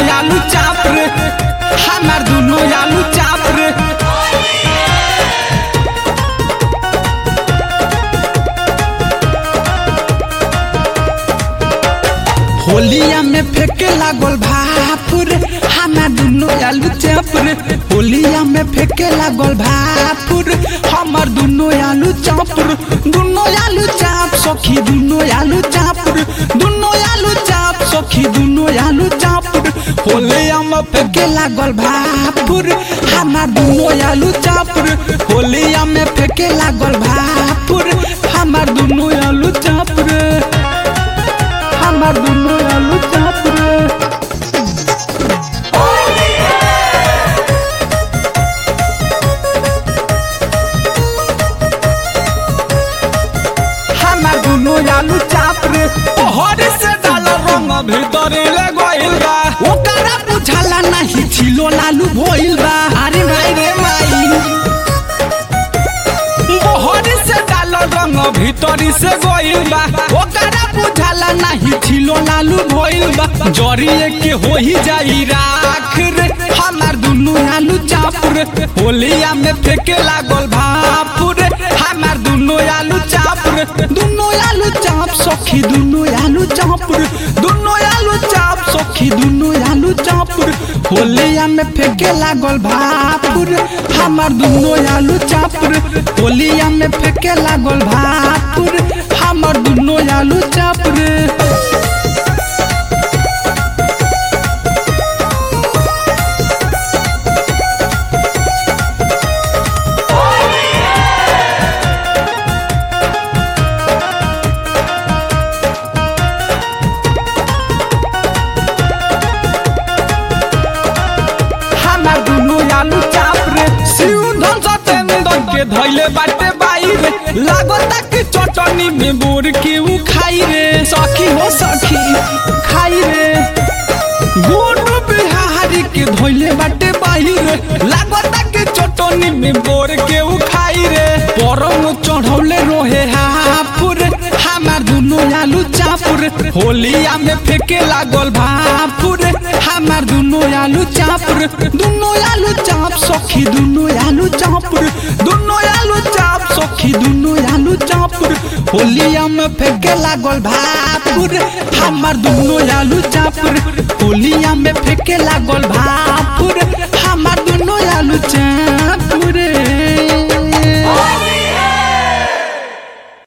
आलू चाप रे हमार दुनो आलू चाप रे होलिया में फेंके लागल भाप रे हमार दुनो आलू चाप रे होलिया में फेंके लागल भाप रे हमार दुनो आलू चाप रे दुनो आलू चाप सखी दुनो आलू चाप रे दुनो आलू चाप सखी दुनो आलू चाप रे होलिया में फेंके लागल भाप रे हमार दुनो आलू चाप रे होलिया में फेंके लागल भाप रे हमार दुनो आलू चाप रे हमार दुनो आलू चाप रे हमार दुनो आलू चाप रे ओहर से डाल रंग भीतर ले गइल बा ओकरा बुझाला नहीं छिलो लालू भइल बा अरे भाई रे माई ओहर से डाल रंग भीतर से गइल बा ओकरा बुझाला नहीं छिलो लालू भइल बा जरिए के होई जाई राख रे हमार दुनो आलू चाप रे होलिया में फेंके लागल भाप रे हमार दुनो आलू चाप रे दुनो आलू चाप सखी दुनो आलू चाप रे दुनो आलू चाप सखी दुनो आलू चाप रे होलिया में फेंके लागल भाप रे हमार दुनो आलू चाप रे होलिया में फेंके लागल भाप रे हमार दुनो आलू चाप रे हमार दुनो आलू चाप रे शिव धन सतेंद्र के धैले बाटे बाई रे लागता कि चटनी में बोर के उ खाई रे सखी हो सखी खाई रे गोनू बिहारी के धैले बाटे बाई रे लागता कि चटनी में बोर के उ खाई रे परम चढ़ौले रोहे हापुर हमार दुनो आलू चापुर होलिया में फेंके लागल भापुर हमार दुनो आलू चापुर दुनो आलू चाप सखी दुनो आलू चापुर दुनो आलू चाप सखी दुनो आलू चापुर होलिया में फेंके लागल भापुर हमार दुनो आलू चापुर होलिया में फेंके लागल भापुर हमार दुनो आलू चाप